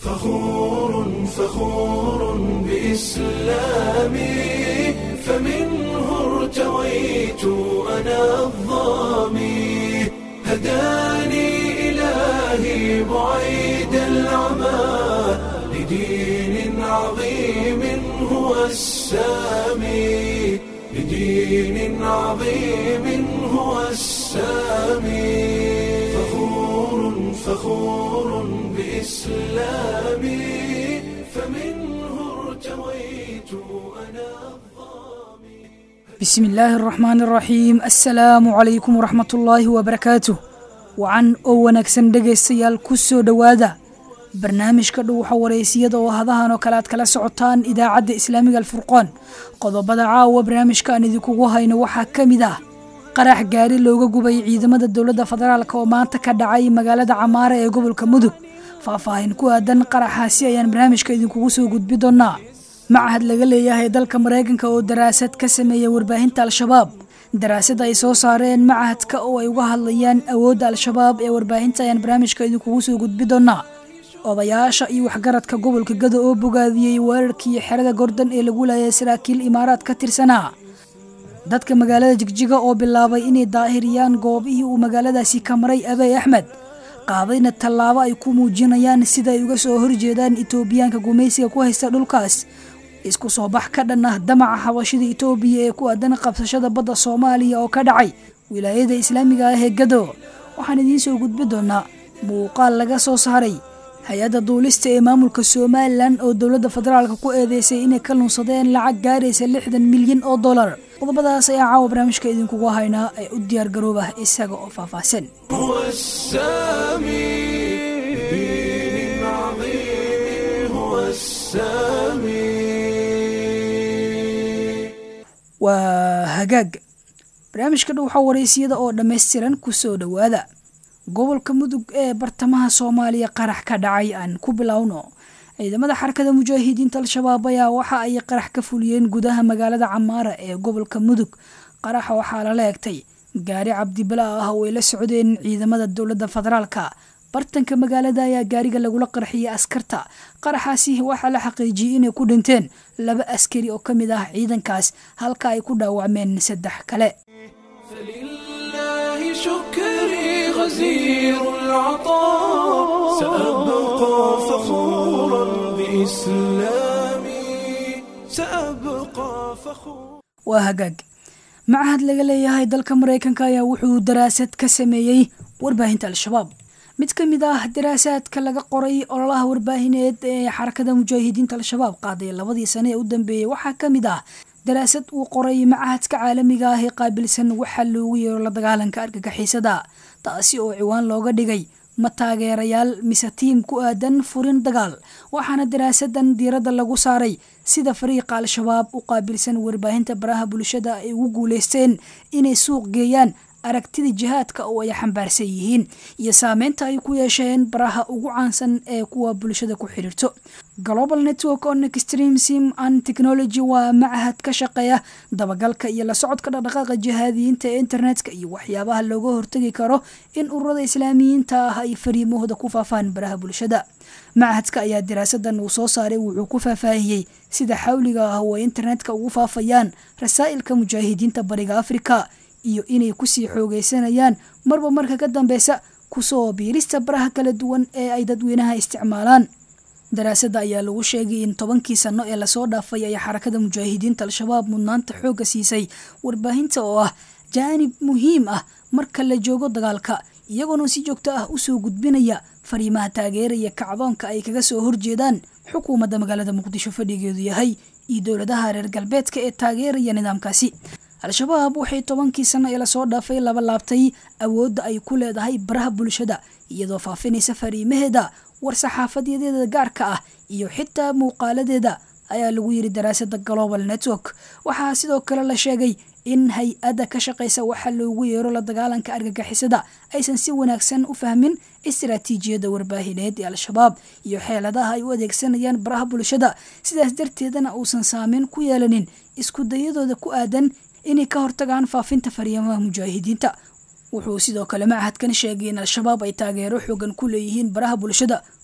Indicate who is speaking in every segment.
Speaker 1: فخور فخور بإسلامي فمنه ارتويت أنا الظامي هداني إلهي بعيد العمى لدين عظيم هو السامي لدين عظيم هو السامي فخور فخور بإسلامي فمنه ارتويت أنا الظامي
Speaker 2: bismi illaahi araxmaan araxiim assalaamu calaykum waraxmatullaahi wabarakaatuh wacan oo wanaagsan dhegaystayaal ku soo dhowaada barnaamijka dhuuxa wareysiyada oo hadahan oo kale aad kala socotaan idaacadda islaamiga alfurqoon qodobada caawa barnaamijka aan idinkugu hayno waxaa ka mid ah qarax gaari looga gubay ciidamada dowladda federaalk oo maanta ka dhacay magaalada camaara ee gobolka mudug faahfaahin ku aadan qaraxaasi ayaan barnaamijka idinkugu soo gudbi doonaa macahad laga leeyahay dalka maraykanka oo daraasad ka sameeya warbaahinta al-shabaab daraasad ay soo saareen macahadka oo ay uga hadlayaan awoodda al-shabaab ee warbaahinta ayaan barnaamijka idinkugu soo gudbi doonaa odayaasha iyo waxgaradka gobolka gado oo bogaadiyey weerarkii xerada gordon ee lagu laayay saraakiil imaaraad ka tirsanaa dadka magaalada jigjiga oo bilaabay inay daahiriyaan goobihii uu magaaladaasi ka maray abey axmed qaadayna tallaabo ay ku muujinayaan sida ay uga soo horjeedaan itoobiyaanka gumaysiga ku haysta dhulkaas isku soo bax ka dhan ah damaca xabashida itoobiya ee ku aadan qabsashada badda soomaaliya oo ka dhacay wilaayada islaamiga ah ee gado waxaan idiin soo gudbi doonaa muuqaal laga soo saaray hay-adda duulista ee maamulka somalilan oo dowladda federaalka ku eedeysay inay ka lunsadeen lacag gaaraysa lixdan milyan oo dollar qodobadaas ayaa caawa barnaamijka idinkugu haynaa ee u diyaar garooba isaga oo faahfaahsan
Speaker 1: هو السامي بدين عظيم هو السامي
Speaker 2: waa hagaag barnaamijka dhuuxa wareysiyada oo dhammaystiran ku soo dhowaada gobolka mudug ee bartamaha soomaaliya qarax ka dhacay aan ku bilowno ciidamada xarakada mujaahidiinta al-shabaab ayaa waxa ay qarax ka fuliyeen gudaha magaalada camaara ee gobolka mudug qaraxa waxaa lala egtay gaari cabdibala ah oo ay la socdeen ciidamada dowladda federaalka bartanka magaalada ayaa gaariga lagula qarxiyey askarta qaraxaasi waxaa la xaqiijiyey inay ku dhinteen laba askari oo ka mid ah ciidankaas halka ay ku dhaawacmeen saddex kale
Speaker 1: فلله شكري غزير العطاء سأبقى فخورا بإسلامي سأبقى فخورا
Speaker 2: waa hagaag macahad laga leeyahay dalka maraykanka ayaa wuxuu daraasad ka sameeyey warbaahinta al-shabaab mid ka mid ah daraasaadka laga qoray ololaha warbaahineed ee xarakada mujaahidiinta al-shabaab qaaday labadii sane ee u dambeeyey waxaa ka mid ah daraasad uu qoray macahadka caalamiga ah ee qaabilsan waxaa loogu yeero la dagaalanka argagixisada taasi oo ciwaan looga dhigay ma taageerayaal mise tiim ku aadan furin dagaal waxaana daraasadan diiradda lagu saaray sida fariiqa al-shabaab u qaabilsan warbaahinta baraha bulshada ay ugu guuleysteen inay suuq geeyaan aragtida jihaadka oo ay xambaarsan yihiin iyo saameynta ay ku yeesheen baraha ugu caansan ee kuwa bulshada ku xidhiirto global network on extremism and technology waa macahad ka shaqeeya dabagalka iyo la socodka dhaqdhaqaaqa jihaadiyiinta ee internetka iyo waxyaabaha looga hortagi karo in ururada islaamiyiinta ah ay fariimahooda ku faafaan baraha bulshada macahadka ayaa daraasadan uu soo saaray wuxuu ku faahfaahiyey sida xawliga ah oo ay internetka ugu faafayaan rasaa'ilka mujaahidiinta bariga afrika iyo inay kusii xoogeysanayaan marba marka ka dambeysa kusoo biirista baraha kala duwan ee ay dadweynaha isticmaalaan daraasada ayaa lagu sheegay in tobankii sano ee lasoo dhaafay ay xarakada mujaahidiinta al-shabaab mudnaanta xoogga siisay warbaahinta oo ah jaanib muhiim ah marka la joogo dagaalka iyagoona si joogto ah usoo gudbinaya fariimaha taageeraya kacdoonka ay kaga soo horjeedaan xukuumadda magaalada muqdisho fadhigeedu yahay iyo dowladaha reer galbeedka ee taageeraya nidaamkaasi al-shabaab waxay tobankii sano ee lasoo dhaafay laba laabtay awoodda ay ku leedahay baraha bulshada iyadoo faafinaysa fariimaheeda war-saxaafadeedeeda gaarka ah iyo xitaa muuqaaladeeda ayaa lagu yiri daraasada global network waxaa sidoo kale la sheegay in hay-adda ka shaqaysa waxa loogu yeero la dagaalanka argagixisada aysan si wanaagsan u fahmin istaraatiijiyadda warbaahineed ee al-shabaab iyo xeeladaha ay u adeegsanayaan baraha bulshada sidaas darteedana uusan saameyn ku yeelanin isku dayadooda ku aadan inay ka hortagaan faafinta fariimaha mujaahidiinta wuxuu sidoo kale macahadkan sheegay in al-shabaab ay taageero xoogan ku leeyihiin baraha bulshada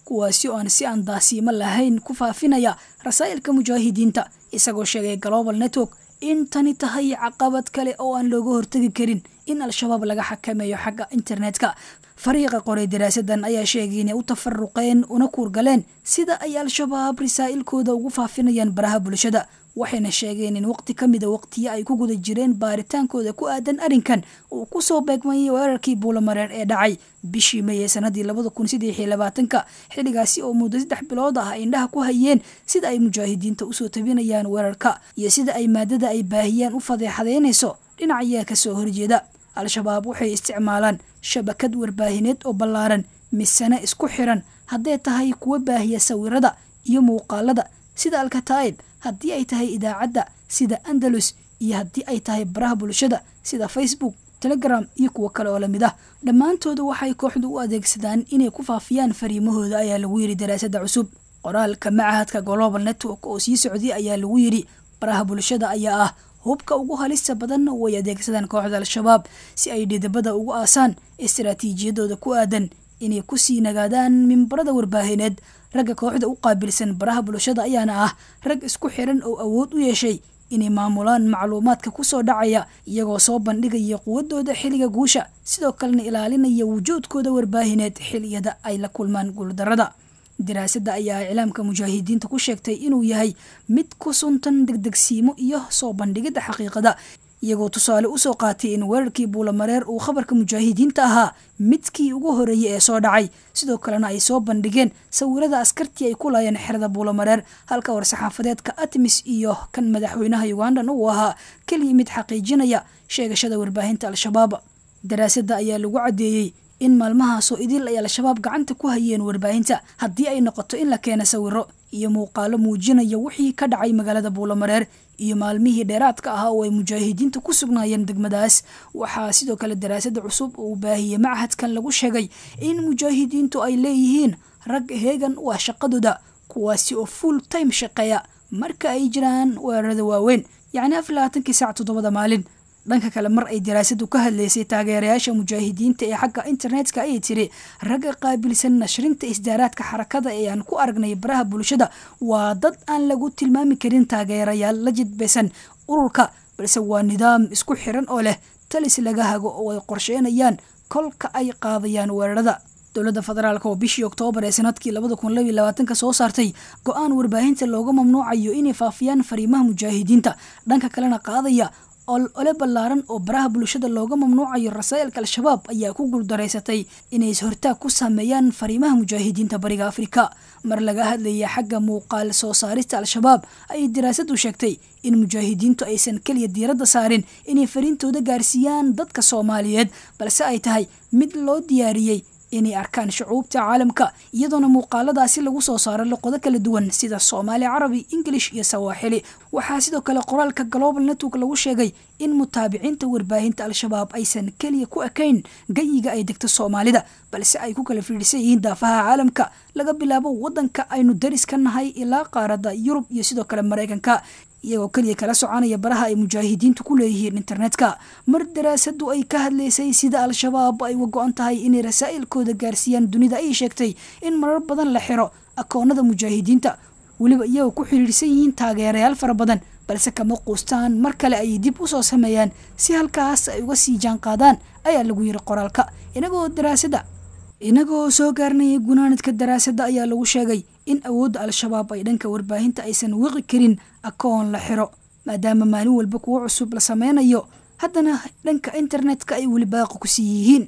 Speaker 2: kuwaasi oo aan si aan daasiimo lahayn ku faafinaya rasaa'ilka mujaahidiinta isagoo sheegay global network in tani tahay caqabad kale oo aan looga hortegi karin in al-shabaab laga xakameeyo xagga internetka fariiqa qoray daraasadan ayaa sheegay inay u tafaruqeen una kuurgaleen sida ay al-shabaab rasaa'ilkooda ugu faafinayaan baraha bulshada waxayna sheegeen in waqti ka mida waqtiyo ay ku guda jireen baaritaankooda ku aadan arrinkan uu kusoo beegmayay weerarkii buulamareer ee dhacay bishii may ee sanadii labada kun saddex iyo labaatanka xilligaasi oo muddo saddex bilood ah ay indhaha ku hayeen sida ay mujaahidiinta usoo tabinayaan weerarka iyo sida ay maadada ay baahiyaan u fadeexadeynayso dhinacayaa kasoo horjeeda al-shabaab waxay isticmaalaan shabakad warbaahineed oo ballaaran misane isku xiran hadday tahay kuwa baahiya sawirada iyo muuqaalada sida alkataa'ib haddii ay tahay idaacadda sida andalus iyo haddii ay tahay baraha bulshada sida facebook telegram iyo kuwo kale oo lamid ah dhammaantooda waxay kooxdu u adeegsadaan inay ku faafiyaan fariimahooda ayaa lagu yidhi daraasadda cusub qoraalka macahadka global network oo sii socday ayaa lagu yidhi baraha bulshada ayaa ah hubka ugu halista badan way adeegsadaan kooxda al-shabaab si ay dhidabada ugu aasaan istaraatiijiyadooda ku aadan inay kusii nagaadaan mimbarada warbaahineed ragga kooxda u qaabilsan baraha bulshada ayaana ah rag isku xiran oo awood u yeeshay inay maamulaan macluumaadka kusoo dhacaya iyagoo soo bandhigaya quwadooda xilliga guusha sidoo kalena ilaalinaya wujuudkooda warbaahineed xiliyada ay la kulmaan guuldarada daraasadda ayaa iclaamka mujaahidiinta ku sheegtay inuu yahay mid ku suntan degdegsiimo iyo soo bandhigidda xaqiiqada iyagoo tusaale usoo qaatay in weerarkii buulamareer uu khabarka mujaahidiinta ahaa midkii ugu horeeyay ee soo dhacay sidoo kalena ay soo bandhigeen sawirada askartii ay ku laayeen xerada buulamareer halka war-saxaafadeedka atmis iyo kan madaxweynaha ugandan uu ahaa keliya mid xaqiijinaya sheegashada warbaahinta al-shabaab daraasadda ayaa lagu caddeeyey in maalmahaasoo idil ay al-shabaab gacanta ku hayeen warbaahinta haddii ay noqoto in la keena sawiro iyo muuqaalo muujinaya wixii ka dhacay magaalada buulamareer iyo maalmihii dheeraadka ahaa oo ay mujaahidiinta ku sugnaayeen degmadaas waxaa sidoo kale daraasada cusub uu baahiyey machadkan lagu sheegay in mujaahidiintu ay leeyihiin rag heegan u ah shaqadooda kuwaasi oo full time shaqeeya marka ay jiraan weerarada waaweyn yacni afar labaatankii saac toddobada maalin dhanka kale mar ay daraasadu ka hadlaysay taageerayaasha mujaahidiinta ee xagga internetka ayay tiri ragga qaabilsan nashrinta isdaaraadka xarakada ee aan ku aragnay baraha bulshada waa dad aan lagu tilmaami karin taageerayaal la jidbaysan ururka balse waa nidaam isku xiran oo leh talis laga hago oo ay qorsheynayaan kolka ay qaadayaan weerarada dowladda federaalk oo bishii oktoobar ee sanadkii labada kun labaiy labaatanka soo saartay go-aan warbaahinta looga mamnuucayo inay faafiyaan fariimaha mujaahidiinta dhanka kalena qaadaya ole ballaaran oo baraha bulshada looga mamnuucayo rasaa'ilka al-shabaab ayaa ku guuldaraysatay inay is-hortaag ku sameeyaan fariimaha mujaahidiinta bariga afrika mar laga hadlaya xagga muuqaal soo saarista al-shabaab ayay daraasadu sheegtay in mujaahidiintu aysan keliya diiradda saarin inay fariintooda gaarsiiyaan dadka soomaaliyeed balse ay tahay mid loo diyaariyey inay arkaan shucuubta caalamka iyadoona muuqaaladaasi lagu soo saaro luqado kala duwan sida soomaali carabi ingilish iyo sawaaxili waxaa sidoo kale qoraalka global network lagu sheegay in mutaabiciinta warbaahinta al-shabaab aysan keliya ku ekayn gayiga ay degto soomaalida balse ay ku kala fiidhisan yihiin daafaha caalamka laga bilaabo wadanka aynu daris ka nahay ilaa qaaradda yurub iyo sidoo kale maraykanka iyagoo keliya kala soconaya baraha ay mujaahidiintu ku leeyihiin internetka mar daraasadu ay ka hadlaysay sida al-shabaab ay uga go-an tahay inay rasaa'ilkooda gaarsiiyaan dunida ayay sheegtay in marar badan la xiro akoonada mujaahidiinta weliba iyagoo ku xiriirsan yihiin taageerayaal fara badan balse kama quustaan mar kale ayay dib usoo sameeyaan si halkaas ay uga sii jaanqaadaan ayaa lagu yiri qoraalka inagoo daraasada inagoo soo gaarnayay gunaanadka daraasadda ayaa lagu sheegay in awoodda al-shabaab ay dhanka warbaahinta aysan wiqi karin akoon la xiro maadaama maalin walba kuwo cusub la sameynayo haddana dhanka internetka ay weli baaqi ku sii yihiin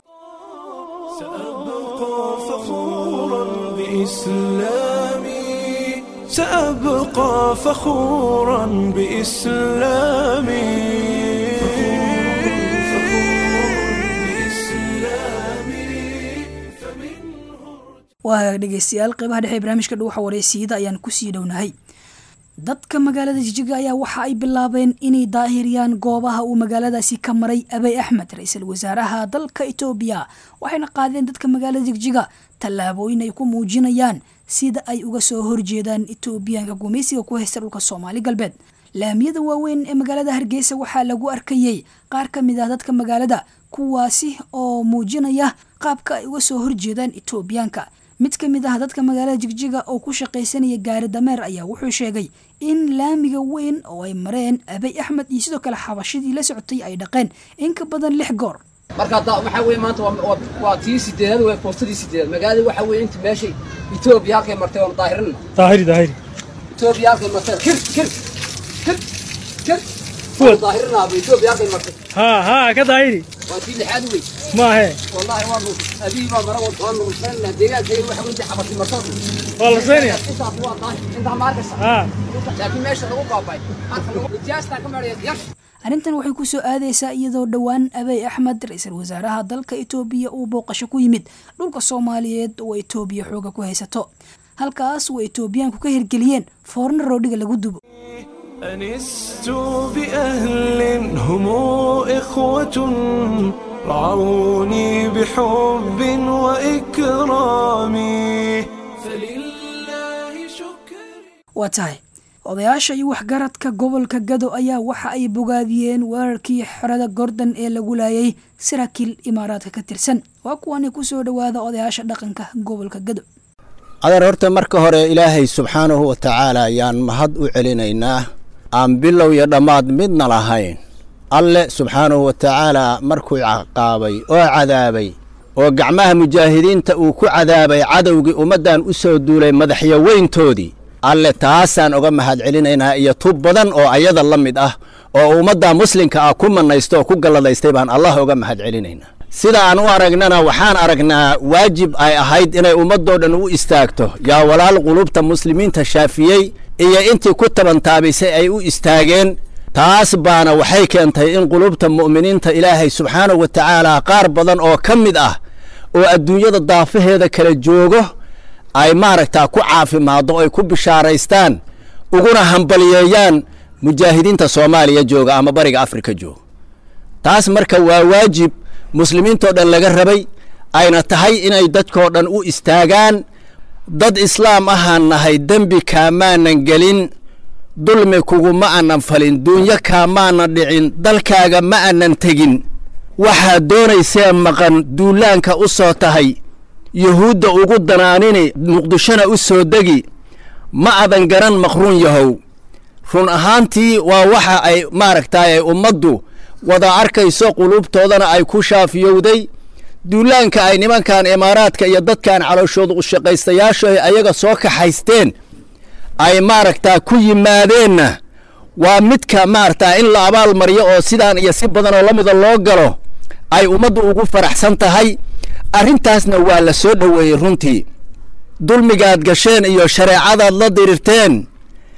Speaker 1: سأبقى فخورا بإسلامي سأبقى فخورا بإسلامي
Speaker 2: waa dhegeystayaal qeybaha dhexe barnaamijka dhuuxa wareysiiyada ayaan kusii dhownahay dadka magaalada jijiga ayaa waxa ay bilaabeen inay daahiriyaan goobaha uu magaaladaasi ka maray abey axmed ra-iisul wasaaraha dalka etoobiya waxayna qaadeen dadka magaalada jigjiga tallaabooyin ay ku muujinayaan sida ay uga soo horjeedaan etoobiyaanka gumaysiga ku haysta dhulka soomaali galbeed laamiyada waaweyn ee magaalada hargeysa waxaa lagu arkayey qaar ka mid ah dadka magaalada kuwaasi oo muujinaya qaabka ay uga soo horjeedaan etoobiyaanka mid ka mid ah dadka magaalada jigjiga oo ku shaqaysanaya gaari dameer ayaa wuxuu sheegay in laamiga weyn oo ay mareen abay axmed iyo sidoo kale xabashidii la socotay ay dhaqeen in ka badan lix goor
Speaker 3: marka hadda waxaa weeye maanta waa- waa waa tii sideedaad waa foostadii sideedaad magaalada waxaa weeye inta meeshay etoobiya halkay martay waan daahirina
Speaker 4: daahiri daahiri
Speaker 3: etoobiya halkay martay kir kir kir kir waan daahirinaaba etoobiya halkay martay
Speaker 4: haa haa ka daahiri
Speaker 3: waa tii lixaad wey
Speaker 4: maahe
Speaker 3: wallahi waa nus abii baa mara waan nurusanna deegaankayga waxa weeye inta xabasi martay
Speaker 4: waa la seenaya
Speaker 3: intaas waa daahir intaa ma arkaysa
Speaker 4: haa
Speaker 3: laakiin meesha lagu baabay halka lagu ijaastaan ka maraya yash
Speaker 2: arrintan waxay ku soo aadaysaa iyadoo dhowaan abey axmed ra-iisul wasaaraha dalka itoobiya uu booqasho ku yimid dhulka soomaaliyeed oo itoobiya xooga ku haysato halkaas oo itoobiyaanku ka hirgeliyeen foorno roodhiga lagu dubo
Speaker 1: أنست بأهل هم إخوة رعوني بحب وإكرام فلله شكري
Speaker 2: waa tahay odayaasha iyo waxgaradka gobolka gado ayaa waxa ay bogaadiyeen weerarkii xerada gordon ee lagu laayay saraakiil imaaraadka ka tirsan waa kuwani kusoo dhowaada odayaasha dhaqanka gobolka gado
Speaker 5: adeer horta marka hore ilaahay subxaanahu wa tacaala ayaan mahad u celinaynaa aan bilow iyo dhammaad midna lahayn alle subxaanahu wa tacaala markuu caqaabay oo cadaabay oo gacmaha mujaahidiinta uu ku cadaabay cadowgii ummaddan u soo duulay madaxyaweyntoodii alle taasaan uga mahad celinaynaa iyo tub badan oo ayada la mid ah oo ummadda muslimka ah ku mannaysta oo ku galladaystay baan allah uga mahad celinaynaa sida aan u aragnana waxaan aragnaa waajib ay ahayd inay ummadoo dhan u istaagto yaa walaal qulubta muslimiinta shaafiyey iyo intii ku tabantaabisay ay u istaageen taas baana waxay keentay in qulubta mu'miniinta ilaahay subxaanahu wa tacaala qaar badan oo ka mid ah oo adduunyada daafaheeda kala joogo ay maaragtaa ku caafimaaddo ay ku bishaaraystaan uguna hambaliyeeyaan mujaahidiinta soomaaliya jooga ama bariga afrika jooga taas marka waa waajib muslimiintoo dhan laga rabay ayna tahay inay dadkoo dhan u istaagaan dad islaam ahaan nahay dembi kaamaanan gelin dulmi kuguma aanan falin duunyo kaamaanan dhicin dalkaaga ma aanan tegin waxaad doonaysee maqan duulaanka u soo tahay yuhuudda ugu danaanini muqdishona u soo degi ma adan garan maqruun yahow run ahaantii waa waxa ay maaragtaay ummaddu wada arkayso qulubtoodana ay ku shaafiyowday duulaanka ay nimankan imaaraadka iyo dadkan calooshooda u shaqaystayaashu ay ayaga soo kaxaysteen ay maaragtaa ku yimaadeenna waa midka maaragtaa in la abaal mariyo oo sidaan iyo si badan oo la mida loo galo ay ummaddu ugu faraxsan tahay arrintaasna waa la soo dhoweeyey runtii dulmigaad gasheen iyo shareecadaad la dirirteen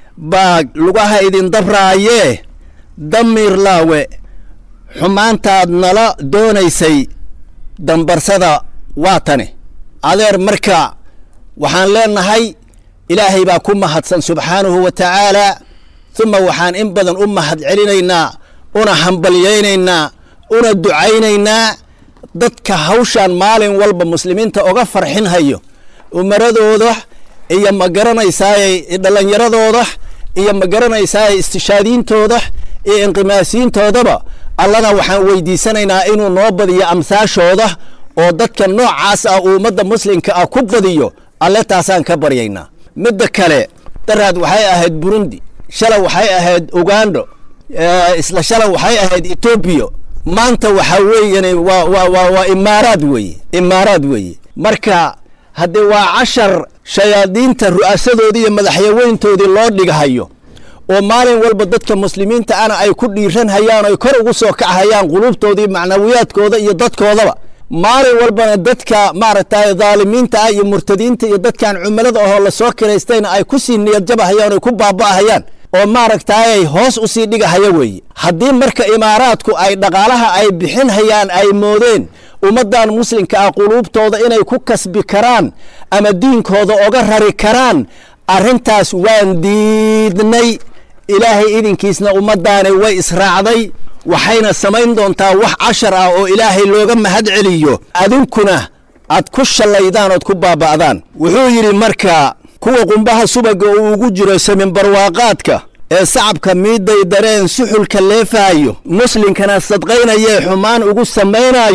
Speaker 5: baa lugaha idin dabraayee damiir laawe xumaantaad nala doonaysay dambarsada waa tani adeer marka waxaan leenahay ilaahay baa ku mahadsan subxaanahu wa tacaala uma waxaan in badan u mahad celinaynaa una hambalyaynaynaa una ducaynaynaa dadka hawshaan maalin walba muslimiinta oga farxinhayo umaradooda iyo ma garanaysaay dhallinyaradooda iyo ma garanaysaay istishaadiintooda iyo inqimaasiintoodaba allana waxaan weydiisanaynaa inuu noo badiyo amsaashooda oo dadka noocaas ah uu ummadda muslimka ah ku badiyo alle taasaan ka baryaynaa midda kale daraad waxay ahayd burundi shalay waxay ahayd ugando isla shalay waxay ahayd etoobiya maanta waxaa weeyane waa waa waa waa imaaraad weeye imaaraad weeye marka haddee waa cashar shayaadiinta ru'aasadoodii iyo madaxyaweyntoodii loo dhighayo oo maalin walba dadka muslimiinta ana ay ku dhiiran hayaan oy kor ugu soo kachayaan qulubtoodii macnawiyaadkooda iyo dadkoodaba maalin walbana dadka maaragtay dhaalimiinta ah iyo murtadiinta iyo dadkan cumilada ahoo lasoo kiraystayna ay ku sii niyadjabahayaan oy ku baaba'ahayaan oo maaragtay hoos usii dhigahaya weeye haddii marka imaaraadku ay dhaqaalaha ay bixin hayaan ay moodeen ummaddan muslimka ah quluubtooda inay ku kasbi karaan ama diinkooda oga rari karaan arrintaas waan diidnay ilaahay idinkiisna ummaddaani way israacday waxayna samayn doontaa wax cashar ah oo ilaahay looga mahad celiyo adinkuna aad ku shallaydaan ood ku baaba'daan wuxuu yidhi marka kuwa qumbaha subaga uu ugu jiro samin barwaaqaadka ee sacabka miidday dareen suxulka leefaayo muslinkana sadqaynayee xumaan ugu samaynaayo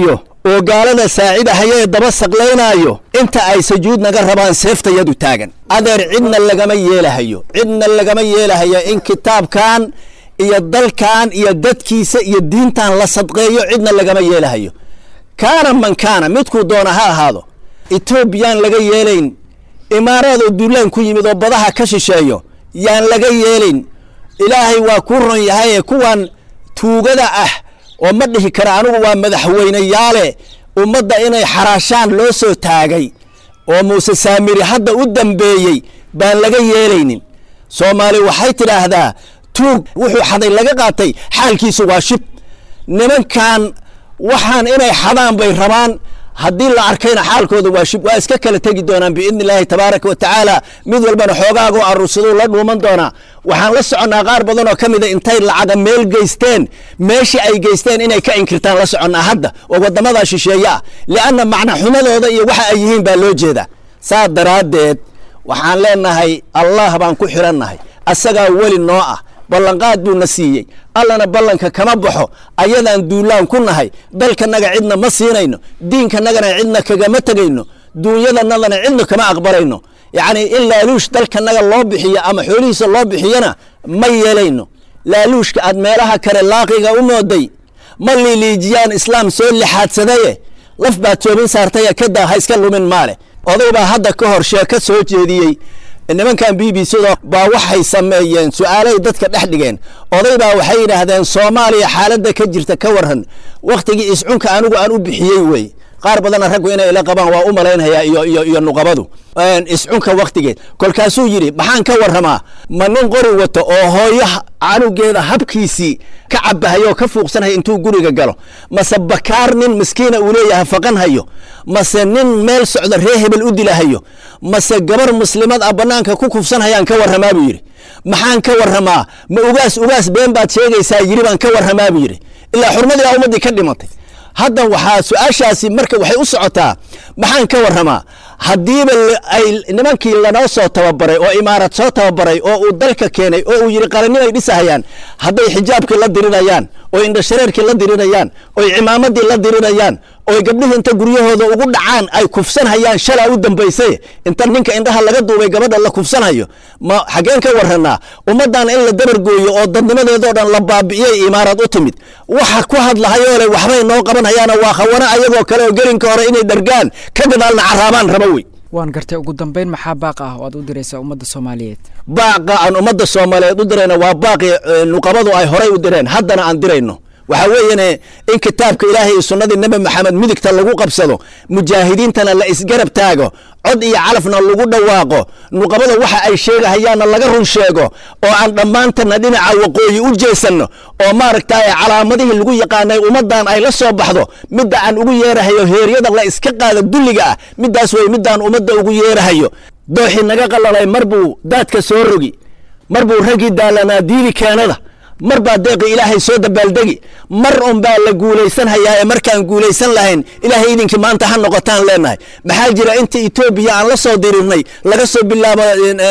Speaker 5: oo gaalada saacidahaya ee daba saqlaynaayo inta ay sajuud naga rabaan seeftayadu taagan adeer cidna lagama yeelahayo cidna lagama yeelahayo in kitaabkan iyo dalkan iyo dadkiisa iyo diintan la sadqeeyo cidna lagama yeelahayo kaana man kaana midkuu doona ha ahaado etoobiyaan laga yeelayn imaaraad oo duulaan ku yimid oo badaha ka shisheeyo yaan laga yeelayn ilaahay waa kuu ron yahay ee kuwan tuugada ah oo ma dhihi kara anigu waa madaxweyneyaale ummadda inay xaraashaan loo soo taagay oo muuse saamiri hadda u dambeeyey baan laga yeelaynin soomaali waxay tidhaahdaa tuug wuxuu xaday laga qaatay xaalkiisu waa shib nimankan waxaan inay xadaan bay rabaan haddii la arkayna xaalkooda waa shib waa iska kala tegi doonaan biidni illaahi tabaaraka wa tacaala mid walbana xoogaagoo arursaduu la dhuuman doonaa waxaan la soconnaa qaar badan oo ka mida intay lacaga meel geysteen meeshii ay geysteen inay ka inkirtaan la soconnaa hadda oo waddamadaa shisheeye ah li'anna macna xumadooda iyo waxa ay yihiin baa loo jeedaa saa daraaddeed waxaan leenahay allah baan ku xidhannahay asagaa weli noo ah ballanqaad buuna siiyey allana ballanka kama baxo ayadaan duulaan ku nahay dalkanaga cidna ma siinayno diinkanagana cidna kagama tegayno duunyadanadana cidna kama aqbalayno yacni in laaluush dalkanaga loo bixiyo ama xoolihiisa loo bixiyana ma yeelayno laaluushka aad meelaha kale laaqiga u mooday ma liiliijiyaan islaam soo lixaadsadaye laf baad toobin saartaya kadaa ha iska lumin maale oday baa hadda ka hor sheeko soo jeediyey nimankan b b cda baa waxay sameeyeen su-aalay dadka dhex dhigeen oday baa waxay yidhaahdeen soomaaliya xaaladda ka jirta ka waran wakhtigii iscunka anigu aan u bixiyey wey qaar badana raggu inay ila qabaan waa u malaynhayaa iyo iyo iyo nuqabadu iscunka wakhtigeed kolkaasuu yidhi maxaan ka warramaa ma nin qori wato oo hooyo canugeeda habkiisii ka cabahayo oo ka fuuqsanhayo intuu guriga galo mase bakaar nin miskiina uu leeyahay faqan hayo mase nin meel socda ree hebel u dilahayo mase gabar muslimad ah bannaanka ku kufsanhayaan ka warramaa buu yidhi maxaan ka warramaa ma ugaas ugaas been baad sheegaysaa yidhi baan ka warramaa buu yidhi ilaa xurmadii baa ummaddii ka dhimatay hadda waxaa su-aashaasi marka waxay u socotaa maxaan ka warramaa haddiiba ay nimankii lanoo soo tababaray oo imaarad soo tababaray oo uu dalka keenay oo uu yidhi qaranimay dhisahayaan hadday xijaabkii la dirinayaan oo indhashareerkii la dirinayaan oy cimaamadii la dirinayaan oy gabdhihii inta guryahooda ugu dhacaan ay kufsanhayaan shalaa u dambaysay inta ninka indhaha laga duubay gabadha la kufsanhayo ma xaggeen ka warranaa ummaddan in la dabargooyo oo dadnimadeedoo dhan la baabi'iyay imaarad u timid waxa ku hadlahayoo le waxbay noo qabanhayaana waa khawana ayagoo kale oo gelinka hore inay dhargaan ka gadaalna caraabaan raba wey
Speaker 6: waan gartay ugu dambeyn maxaa baaq ah oo aad u diraysaa ummadda soomaaliyeed
Speaker 5: baaqa aan ummadda soomaaliyeed u dirayno waa baaqi nuqabadu ay horay u direen haddana aan dirayno waxaa weeyane in kitaabka ilaahay iyo sunnadii nebi maxamed midigta lagu qabsado mujaahidiintana la isgarab taago cod iyo calafna lagu dhawaaqo nuqabada waxa ay sheegahayaanna laga run sheego oo aan dhammaantana dhinaca waqooyi u jeesanno oo maaragtay calaamadihii lagu yaqaanay ummaddan ay la soo baxdo midda aan ugu yeerahayo heeryada la iska qaado dulliga ah middaas wey middaan ummadda ugu yeerahayo dooxii naga qalalay mar buu daadka soo rogi mar buu raggii daalanaa diidi keenada mar baa deeqi ilaahay soo dabaaldegi mar un baa la guulaysan hayaa ee markaan guulaysan lahayn ilaahay idinkii maanta ha noqotaan leenahay maxaa jira inta etoobiya aan la soo dirirnay laga soo bilaabo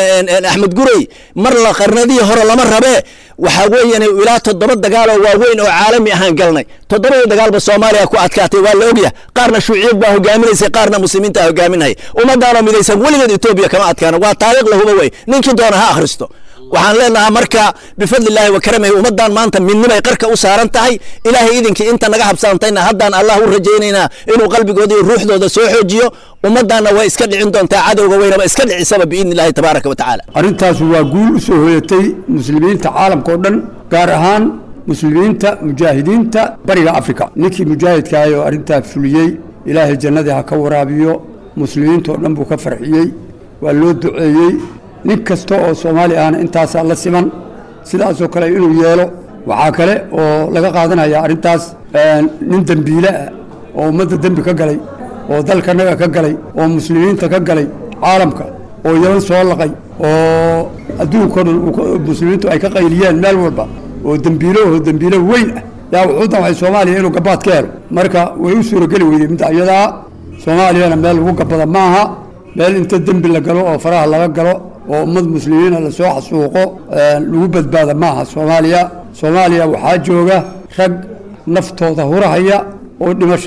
Speaker 5: axmed gurey mar la qarnadihii hore lama rabee waxaa weeyaan ilaa toddoba dagaaloo waaweyn oo caalami ahaan galnay toddobadii dagaalba soomaaliya ku adkaatay waa la ogyahay qaarna shuuciyad baa hogaaminaysay qaarna muslimiinta hogaaminaya ummaddaanoo midaysan weligeed etoobiya kama adkaana waa taariikh lahuba wey ninkii doona ha akhristo waxaan leenahaa marka bifadli illaahi wa karamihi ummaddan maanta midnimay qarka u saaran tahay ilaahay idinkii inta naga habsaantayna haddaan allah u rajaynaynaa inuu qalbigooda iyo ruuxdooda soo xoojiyo ummaddaanna way iska dhicin doontaa cadowga weynaba iska dhicisaba biidni illaahi tabaaraka wa tacaala
Speaker 7: arrintaas waa guul u soo hoyatay muslimiinta caalamka oo dhan gaar ahaan muslimiinta mujaahidiinta bariga afrika ninkii mujaahidkaah oo arrintaa fuliyey ilaahay jannadii ha ka waraabiyo muslimiinta oo dhan buu ka farxiyey waa loo duceeyey nin kasta oo soomaali ahna intaasaa la siman sidaasoo kale inuu yeelo waxaa kale oo laga qaadanaya arrintaas nin dembiile ah oo ummadda dembi ka galay oo dalkanaga ka galay oo muslimiinta ka galay caalamka oo yaban soo laqay oo adduunkao dhan muslimiintu ay ka qayliyeen meel walba oo dembiilo oo dembiilo weyn ah yaa wuxuu damcay soomaaliya inuu gabaad ka helo marka way u suurageli weyday midda iyadaa soomaaliyana meel lagu gabada maaha meel inta dembi la galo oo faraha laga galo oo ummad muslimiina lasoo xasuuqo lagu badbaada maaha soomaaliya soomaaliya waxaa jooga rag naftooda hurahaya oo dhimashada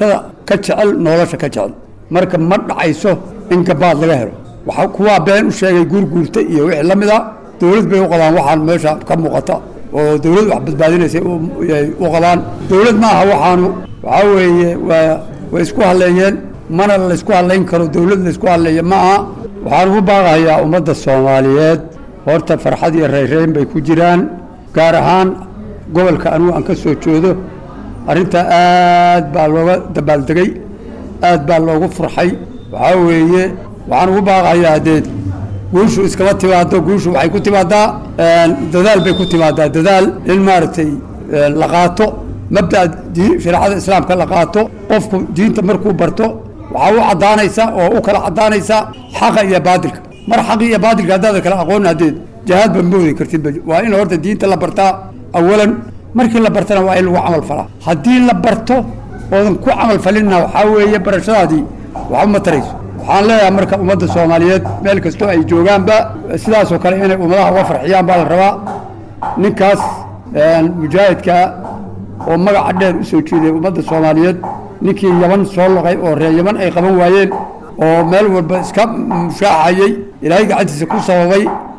Speaker 7: ka jecel nolosha ka jecel marka ma dhacayso in gabaad laga helo waxa kuwaa been u sheegay guurguurta iyo wixii la mid a dowlad bay u qabaan waxaan meesha ka muuqata oo dowlad wax badbaadinaysay u qabaan dowlad maaha waxaanu waxaa weeye waa way isku hadleeyeen mana laysku hadlayn karo dowlad laysku hadleeya ma aha waxaan ugu baaqayaa ummadda soomaaliyeed horta farxad iyo rayrayn bay ku jiraan gaar ahaan gobolka anigu aan ka soo joodo arrintaa aad baa looga dabaaldegay aad baa loogu furxay waxaa weeye waxaan ugu baaqayaa dee guushu iskama timaado guushu waxay ku timaadaa dadaal bay ku timaadaa dadaal in maaragtay la qaato mabda shareecada islaamka la qaato qofku diinta markuu barto waxaa u caddaanaysa oo u kala caddaanaysa xaqa iyo baadilka mar xaqi iyo baadilka haddaada kala aqoon haddeed jahaad ba moodi kartid waa in horta diinta la bartaa awalan markii la bartana waa in lagu camal falaa haddii la barto oodan ku camal falinna waxaa weeye barashadaadii waxba ma tarayso waxaan leeyahay marka ummadda soomaaliyeed meel kastoo ay joogaanba sidaasoo kale inay ummadaha uga farxiyaan baa la rabaa ninkaas mujaahidka oo magaca dheer u soo jeeday ummadda soomaaliyeed ninkii yaman soo loqay oo reer yaman ay qaban waayeen oo meel walba iska mushaaxayey ilaahay gacantiisa ku sababay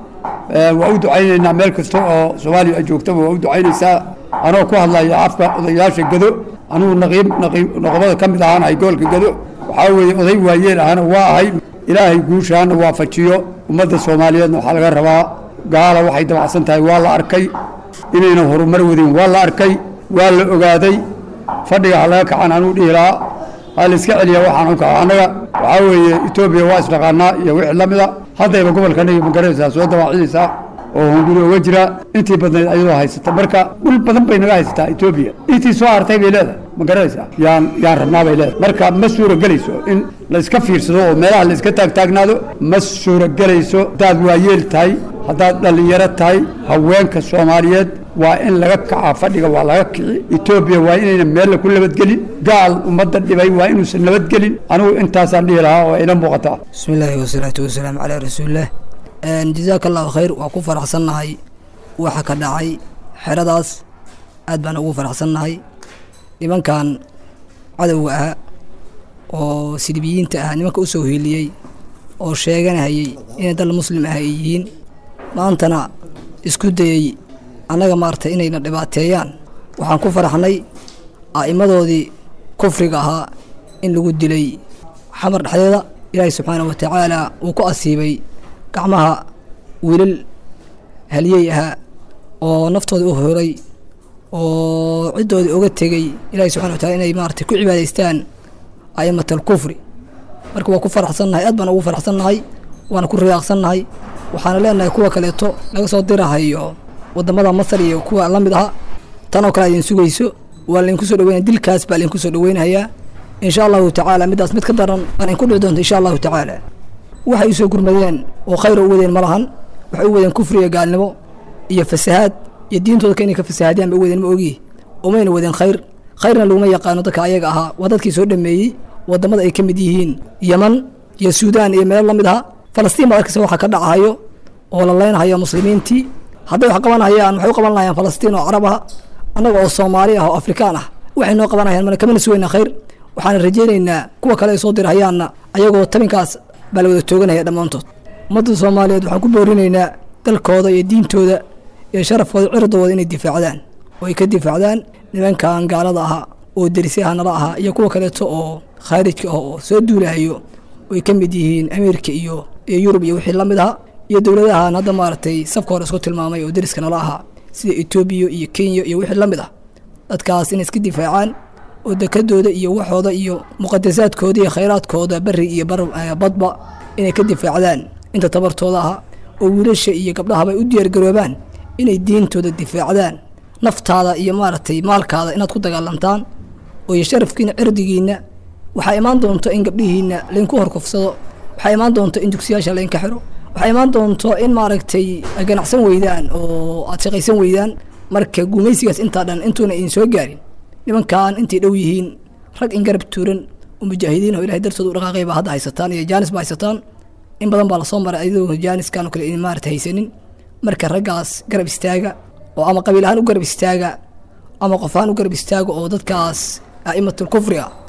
Speaker 7: waa u ducaynaynaa meel kasta oo soomaaliya ay joogtaba waa u ducaynaysaa anoo ku hadlaya afka odayaasha gado anugu naqiib naqiib noqobada ka mid ahaan ahay gobolka gado waxaa weeye oday waayeel ahana waa ahay ilaahay guushaana waafajiyo ummadda soomaaliyeedna waxaa laga rabaa gaala waxay dabacsan tahay waa la arkay inayna horumar wadin waa la arkay waa la ogaaday fadhiga ha laga kacan anuu dhihi lahaa ha la iska celiya waxaan u kaca annaga waxaa weeye etoobiya waa isdhaqaanaa iyo wixii la mida haddayba gobolkanaga magaranaysaa soo dabaacinaysaa oo hunguri oga jira intii badnayd ayadoo haysata marka dhul badan bay naga haysataa etoobiya intii soo hartay bay leedahay ma garanaysaa yaan yaan rabnaa bay leedahay marka ma suuragelayso in la iska fiirsado oo meelaha la iska taagtaagnaado ma suuragelayso haddaad waayeel tahay haddaad dhallinyaro tahay haweenka soomaaliyeed waa in laga kacaa fadhiga waa laga kici etoobiya waa inayna meella ku nabadgelin gaal ummadda dhibay waa inuusan nabadgelin anigu intaasaan dhihi lahaa oo ina muuqataa
Speaker 8: bismi illaahi wasalaatu wasalaamu calaa rasuulillaah jazaaka allahu khayr waa ku faraxsannahay waxa ka dhacay xeradaas aad baan ugu faraxsannahay nimankan cadowga ahaa oo silibiyiinta ah nimanka u soo hiiliyey oo sheeganahayey inay dal muslim ah ay yihiin maantana isku dayey annaga maaragtay inayna dhibaateeyaan waxaan ku faraxnay a'immadoodii kufriga ahaa in lagu dilay xamar dhexdeeda ilaahay subxaanahu wa tacaala uu ku asiibay gacmaha wiilal haliyey ahaa oo naftooda u horay oo ciddoodii oga tegey ilahay subxana wa tacala inay maaragtay ku cibaadaystaan a'imat alkufri marka waa ku faraxsannahay aad baan ugu faraxsannahay waana ku riyaaqsannahay waxaana leenahay kuwa kaleeto laga soo dirahayo wadamada masar iyo kuwa la mid aha tanoo kale idin sugayso waa laydinku soo dhaweynaya dilkaas baa laydinku soo dhaweynayaa insha allahu tacaala middaas mid ka daran baan idinku dhici doonta insha allahu tacaala waxay usoo gurmadeen oo khayr u wadeen ma lahan waxay u wadeen kufri iyo gaalnimo iyo fasahaad iyo diintooda ka inay ka fasahaadiyaan ba u wadeen ma ogi umayna wadeen khayr khayrna laguma yaqaano dadka ayaga ahaa waa dadkii soo dhameeyey wadamada ay ka mid yihiin yeman iyo suudaan iyo meelo la mid aha falastiin baad arkaysa waxaa ka dhacahayo oo la leynhayo muslimiintii hadday wax qabanayaan waxay u qaban lahayaan falastiin oo carab ah annaga oo soomaali ah oo afrikaan ah waxay noo qabanayaan mana kamana sugayna khayr waxaana rajaynaynaa kuwa kale ay soo dirahayaanna ayagoo tabinkaas baa la wada tooganaya dhammaantood ummadda soomaaliyeed waxaan ku boorinaynaa dalkooda iyo diintooda iyo sharafkooda cirdooda inay difaacdaan oo ay ka difaacdaan nimankan gaalada ahaa oo derisyaha nala ahaa iyo kuwa kaleeto oo khaarijka ah oo soo duulahayo oo ay ka mid yihiin amiirka iyo iyo yurub iyo wixii la mid aha iyo dowladahan hadda maaragtay safka hore isku tilmaamay oo deriska nala ahaa sida etoobiya iyo kenya iyo wixii la mid ah dadkaas inay iska difaacaan oo dekadooda iyo waxooda iyo muqadasaadkooda iyo khayraadkooda beri iyo badba inay ka difaacdaan inta tabartooda aha oo wiilasha iyo gabdhahaba ay u diyaargaroobaan inay diintooda difaacdaan naftaada iyo maaragtay maalkaada inaad ku dagaalantaan oo iyo sharafkiina cirdigiina waxaa imaan doonto in gabdhihiina laydinku horkufsado waxaa imaan doonto in dugsiyaasha laydinka xiro waxaa imaan doonto in maaragtay ganacsan weydaan oo aad shaqaysan weydaan marka gumaysigaas intaa dhan intuuna idin soo gaarin nimankan intay dhow yihiin rag in garab tuuran oo mujaahidiin oo ilahay dartooda u dhaqaaqay baa hadda haysataan iyo jaanis baa haysataan in badan baa lasoo maray ayadoo jaaniskan oo kale idin maarata haysanin marka raggaas garab istaaga oo ama qabiil ahaan u garab istaaga ama qof ahaan u garab istaaga oo dadkaas a'imatul kufri ah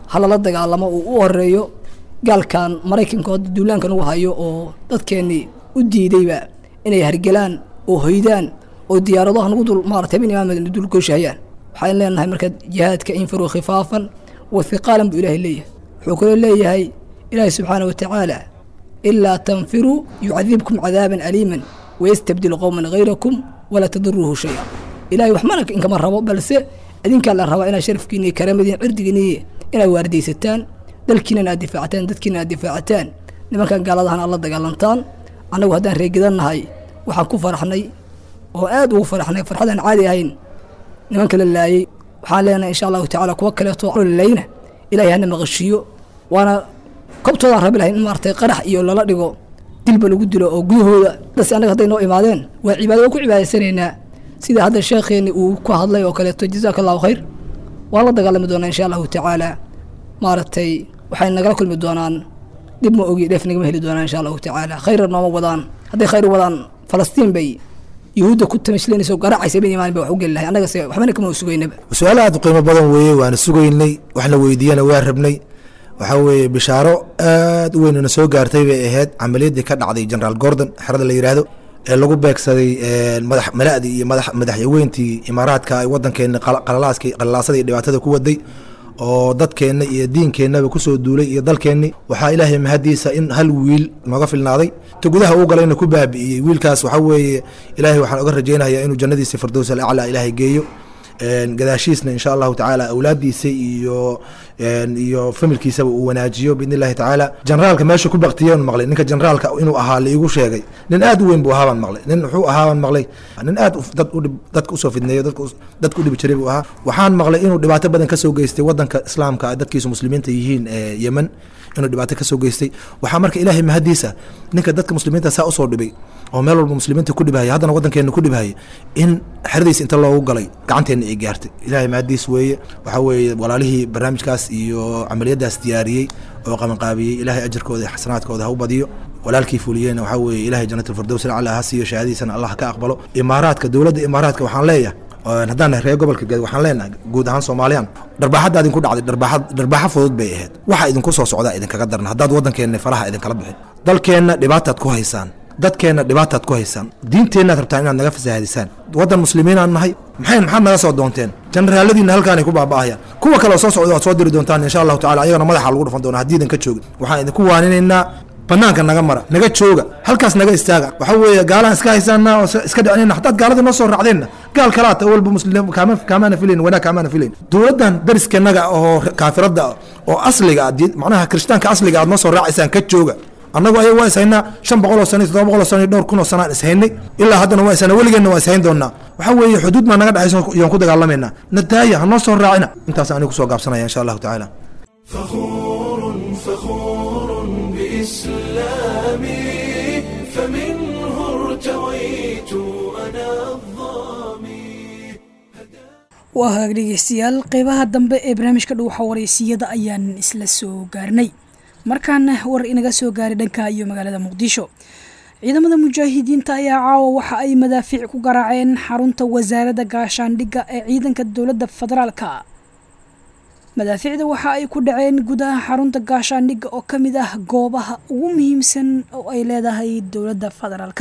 Speaker 8: halala dagaalamo uu u horeeyo gaalkan maraykanka hadda duulaankan ugu hayo oo dadkeennii u diidayba inay hargelaan oo hoydaan oo diyaaradaha nagu dul maarata habeen imaamad dul gooshahayaan waxaan leenahay marka jihaadka infiruu khifaafan wa hiqaalan buu ilaahay leeyahay wuxuu kaloo leeyahay ilaahay subxaana wa tacaala ilaa tanfiruu yucadibkum cadaaban aliiman wayastabdil qowman hayrakum walaa tadiruuhu shaya ilahay wax mana inkama rabo balse idinkaa la rabaa inaad sharafkiini karaamadiin cirdigiini inaad waardaysataan dalkiinan aad difaacataan dadkiina aad difaacataan nimankan gaaladahan aad la dagaalantaan annagu haddaan reegidannahay waxaan ku faraxnay oo aad ugu faraxnay farxadaan caadi ahayn nimanka la laayey waxaan leenahay insha allahu tacala kuwa kaleeto lalayna ilahay hana maqashiiyo waana kobtoodaan rabi lahay in maaratay qarax iyo lala dhigo dilba lagu dilo oo gudahooda dase annaga hadday noo imaadeen waa cibaado waa ku cibaadaysanaynaa sida hadda sheekheeni uu ku hadlay oo kaleeto jazaaka allahu khayr waan la dagaalami doonaa insha allahu tacaala maaragtay waxay nagala kulmi doonaan dhib ma ogi dheef nagama heli doonaan insha allahu tacaala khayra nooma wadaan hadday khayr u wadaan falastiin bay yuhuudda ku tamashlanaysa oo garaacaysa bin imaan ba wax u geli lahay annagase waxbana kama sugaynaba
Speaker 9: su-aal aad u qiimo badan weeye waana sugaynay wax la weydiiyana waa rabnay waxaa weeye bishaaro aad u weynna soo gaartay bay ahayd camaliyaddii ka dhacday generaal gordon xerada la yidhaahdo ee lagu beegsaday madax mala'dii iyo madax madaxweyntii imaaraadka ay waddankeena qalalaaskii qalalaasadii dhibaatada ku waday oo dadkeenna iyo diinkeennaba kusoo duulay iyo dalkeenni waxaa ilaahay mahadiisa in hal wiil nooga filnaaday ta gudaha uu galayna ku baabi'iyey wiilkaas waxaa weeye ilaahay waxaan oga rajaynayaa inuu jannadiisa firdows alaclaa ilaahay geeyo gadaashiisna insha allahu tacaala awlaadiisa iyo iyo familkiisaba uu wanaajiyo biidn illahi tacaala generaalka meesha ku baktiyen maqlay ninka generaalka inuu ahaa laigu sheegay nin aad u weyn buu ahaabaan maqlay nin wuxuu ahaabaan maqlay nin aad dad udhib dadka usoo fidneeyo dadka dadka udhibi jiray buu ahaa waxaan maqlay inuu dhibaato badan kasoo geystay wadanka islaamka dadkiisu muslimiinta yihiin ee yemen inuu dhibaato kasoo geystay waxaa marka ilaahay mahadiisa ninka dadka muslimiinta saa usoo dhibay oo meel walba muslimiinta ku dhibhaya haddana waddankeena ku dhibhaya in xeradiis inta loogu galay gacanteenna ay gaartay ilaahay mahadiis weeye waxaa weeye walaalihii barnaamijkaas iyo camaliyadaas diyaariyey oo qabanqaabiyey ilaahay ajarkooda iyo xasanaadkooda ha u badiyo walaalkii fuliyeyna waxaa weeye ilahay jannat alfirdows alcala ha siiyo shahaadiisana allah ka aqbalo imaaraadka dowladda imaaraadka waxaan leeyahay haddaan nahay reer gobolka geed waxaan leenahay guud ahaan soomaaliyaan dharbaaxadda idinku dhacday dharbaaxa dharbaaxo fudud bay ahayd waxa idinku soo socdaa idinkaga darna haddaad waddankeenna faraha idinkala bixin dalkeenna dhibaataad ku haysaan dadkeenna dhibaataad ku haysaan diinteennaad rabtaan inaad naga fasaahadisaan waddan muslimiinaan nahay maxay maxaad naga soo doonteen generaaladiina halkaanay ku baaba'ahayaan kuwa kale oo soo socda waad soo diri doontaan insha allahu tacala ayagana madaxa lagu dhufan doonaa haddii idinka joogin waxaan idinku waaninaynaa banaanka naga mara naga jooga halkaas naga istaaga waxaa weeye gaalaan iska haysaana oo iska dhicinayna haddaad gaalada noo soo raacdeenna gaal kalaata walba muslim kaama kaamaana filayn wanaag kaamaana filayn dowladdan dariskanaga oo kaafiradda oo asliga ah macnaha kirishtaanka asliga aad noo soo raacaysaan ka jooga annagu ayaga waa ishaynaa shan boqol oo sano iyo toddoba boqol oo sano iyo dhowr kun oo sanaan ishaynay ilaa haddana waa ishaynaa weligeenna waa ishayn doonaa waxaa weeye xuduud baa naga dhexayso iyoon ku dagaalamaynaa nadaaya ha noo soo raacina intaas anigu kusoo gaabsanaya insha allahu tacaala
Speaker 1: فخور فخور بإسلامي فمنه ارتويت أنا الظامي
Speaker 2: waa hagaag dhegeystayaal qeybaha dambe ee barnaamijka dhuuxa wareysiyada ayaan isla soo gaarnay markaana war inaga soo gaaray dhanka iyo magaalada muqdisho ciidamada mujaahidiinta ayaa caawa waxa ay madaafiic ku garaaceen xarunta wasaaradda gaashaandhigga ee ciidanka dowladda federaalka madaafiicda waxa ay ku dhaceen gudaha xarunta gaashaandhigga oo ka mid ah goobaha ugu muhiimsan oo ay leedahay dowladda federaalka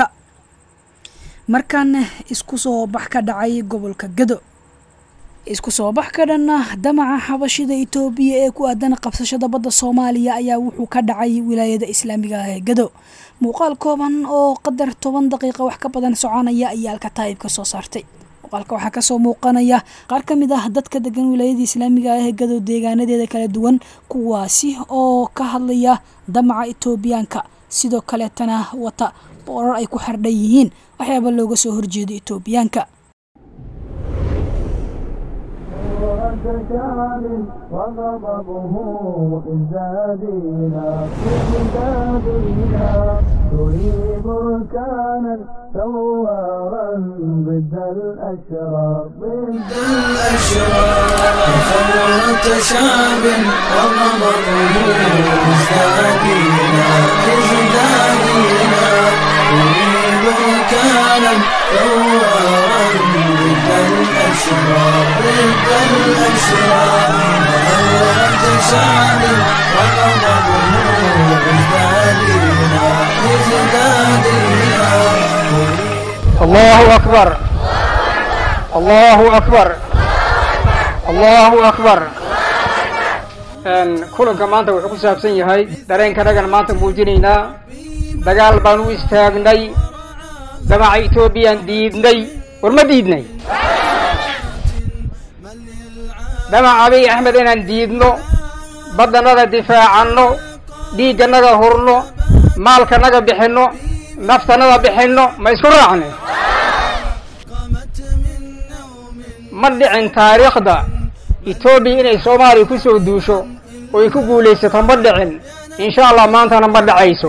Speaker 2: markaana isku soo bax ka dhacay gobolka gado isku soo bax ka dhanna damaca xabashida itoobiya ee ku aadan qabsashada badda soomaaliya ayaa wuxuu ka dhacay wilaayada islaamiga ah ee gado muuqaal kooban oo qadar toban daqiiqa wax ka badan soconaya ayaa alkataayib ka soo saartay muuqaalka waxaa kasoo muuqanaya qaar ka mid ah dadka degan wilaayada islaamiga ah ee gado deegaanadeeda kala duwan kuwaasi oo ka hadlaya damaca itoobiyaanka sidoo kaleetana wata boorar ay ku xardhan yihiin waxyaaba looga soo horjeedo itoobiyaanka
Speaker 1: وغضبه ازدادينا ازدادينا تريد بركانا ثوارا ضد الاشرار ضد الاشرار ثورة شعب وغضبه ازدادينا ازدادينا تريد بركانا ثوارا ضد الاشرار الأشرار ضد الأشرار ثورة شعب وغضبه ازدادينا ازدادينا
Speaker 10: الله أكبر الله أكبر الله أكبر kulanka maanta wuxuu ku saabsan yahay dareenkanagana maanta muujinaynaa dagaal baan u istaagnay damaca etoobiyaan diidnay war ma diidnay damac abiy axmed inaan diidno baddannada difaacanno dhiigganaga hurno maalkanaga bixinno naftannada bixinno ma isku raacne ma dhicin taariikhda etoobiya inay soomaaliya ku soo duusho oo ay ku guulaysato ma dhicin insha allah maantana ma dhacayso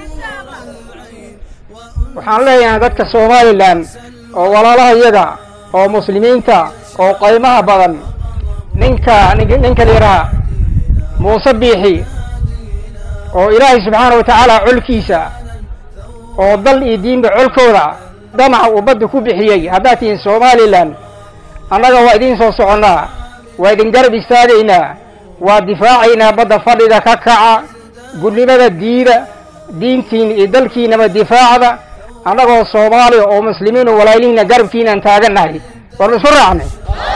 Speaker 10: waxaan leeyahay dadka somalilan oo walaalahayaga oo muslimiinta oo qaymaha badan ninka ninka la yidhaha muuse biixi oo ilaahay subxaana wa tacaala colkiisa oo dal iyo diinba colkooda damaca uu badda ku bixiyey haddaad tihiin somalilan annaga waa idiin soo soconnaa waa idin garab istaagaynaa waa difaacaynaa badda fadhiga ka kaca gudnimada diida diintiina iyo dalkiinaba difaacda annagoo soomaaliya oo muslimiin oo walaalihiina garabkiinaan taagannahay war ma isku raacnay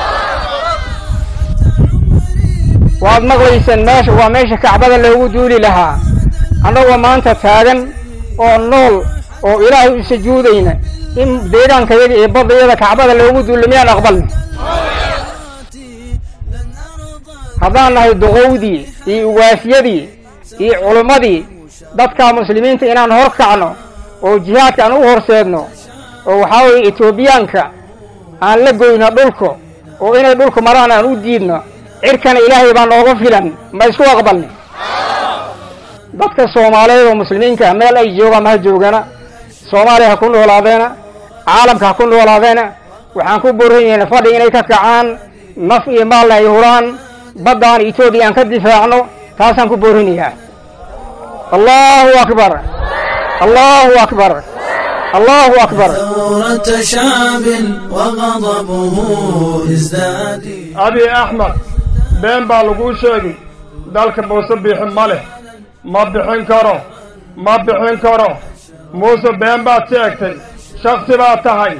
Speaker 10: waad maqlaysaan meesha waa meesha kacbada loogu duuli lahaa annagoo maanta taagan oo nool oo ilaahay u sujuudayna in deegaankayaga iyo baddayada kacbada loogu duulo miyaan aqbalna haddaan nahay duqowdii iyo uwaafyadii iyo culummadii dadka muslimiinta inaan hor kacno oo jihaadka aan u horseedno oo waxaa weeye etoobiyaanka aan la goyno dhulka oo inay dhulka maraan aan u diidno cirkana ilaahay baa nooga filan ma isku aqbalni dadka soomaaliyeed oo muslimiinka meel ay joogaan ma ha joogana soomaaliya ha ku noolaadeena caalamka ha ku noolaadeena waxaan ku boranyahayna fadhi inay ka kacaan naf iyo maalna ay huraan baddaan etoobiya aan ka difaacno taasaan ku boorinayaa allahu akbar allahu akbar allahu akbar
Speaker 1: ثورة شعب وغضبه ازداد
Speaker 11: abi axmed been baa laguu sheegay dalka muuse bixi ma leh ma bixin karo ma bixin karo muuse been baad sheegtay shaksi baad tahay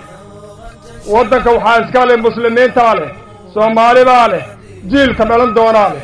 Speaker 11: waddanka waxaa iska leh muslimiintaa leh soomaali baa leh jiilka dhalan doonaa leh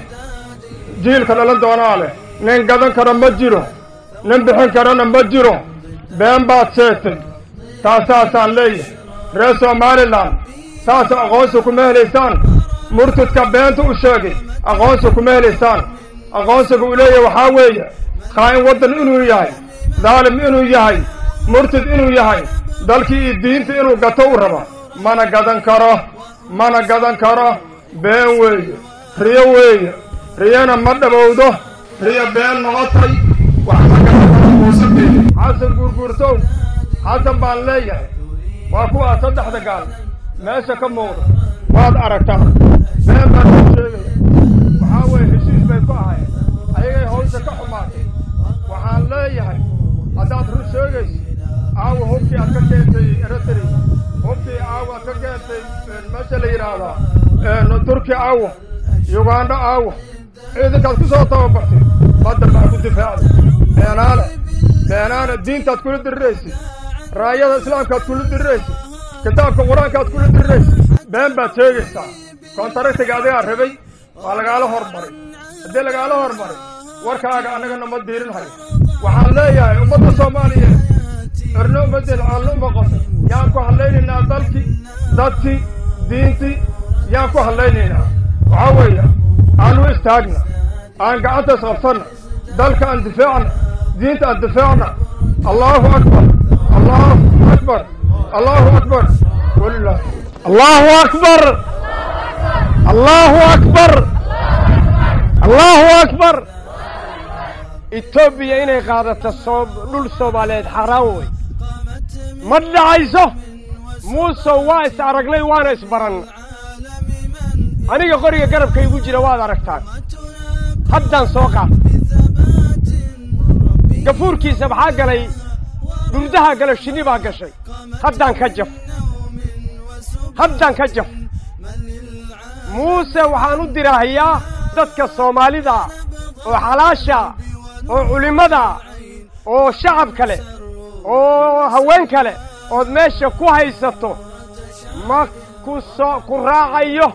Speaker 11: jiilka dhalan doonaa leh nin gadan karo ma jiro nin bixin karana ma jiro been baad sheegtay taasaasaan leeyahay reer somalilan saas aqoonsi kuma helaysaan murtidka beenta u sheegay aqoonsi kuma helaysaan aqoonsiga uu leeyahay waxaa weeye qaa'in waddan inuu yahay daalim inuu yahay murtid inuu yahay dalkii iyo diinta inuu gato u rabo mana gadan karo mana gadan karo been weeye riyo weeye riyana ma dhabowdo riyo been noqotay wax ma gadan karo muuse biixi xasan guurguurtow xasan baan leeyahay waa kuwaa saddexda gaal meesha ka muuqda waad aragtaa been baan ku sheegaya waxaa weeye heshiis bay ku ahayen ayagay hawsha ka xumaatay waxaan leeyahay haddaad run sheegayso aawa hubkii aad ka keentay eritri hubkii aawa aad ka keentay meesha la yidhaahdaa turki aawa yugandho aawa ciidankaad ku soo tababartay badda baa ku difaacday beenaale beenaale diintaad kula diriraysid raayada islaamkaad kula diriraysid kitaabka qur-aankaad kula diriraysid been baad sheegaysaa koontaragtiga adigaa rabay waa lagaala hormaray haddii lagaala hormaray warkaaga annagana ma diirin hayo waxaan leeyahay ummadda soomaaliyeed cirno ummaddeed caallo uma qoto yaan ku hadlaynaynaa dalkii dadkii diintii yaan ku hadlaynaynaa waxaa weeye aan u istaagna aan gacanta isqabsanna dalka aan difaacna diinta aan difaacna allahu akbar allahu akbar allahu akbar walilah
Speaker 10: allahu akbar allahu akbar allahu akbar etoobiya inay qaadato soo dhul soomaaliyeed xaaraan wey ma dhacayso muusow waa is aragnay waana isbaran aniga qoriga garabka igu jira waad aragtaan haddaan soo qaad gafuurkiisa maxaa galay dhurdaha gala shinni baa gashay haddaan ka jaf haddaan ka jaf
Speaker 11: muuse waxaan u dirahayaa dadka soomaalida oo xalaasha oo culimmada oo shacabka leh oo haweenka leh ood meesha ku haysato ma ku soo ku raacayo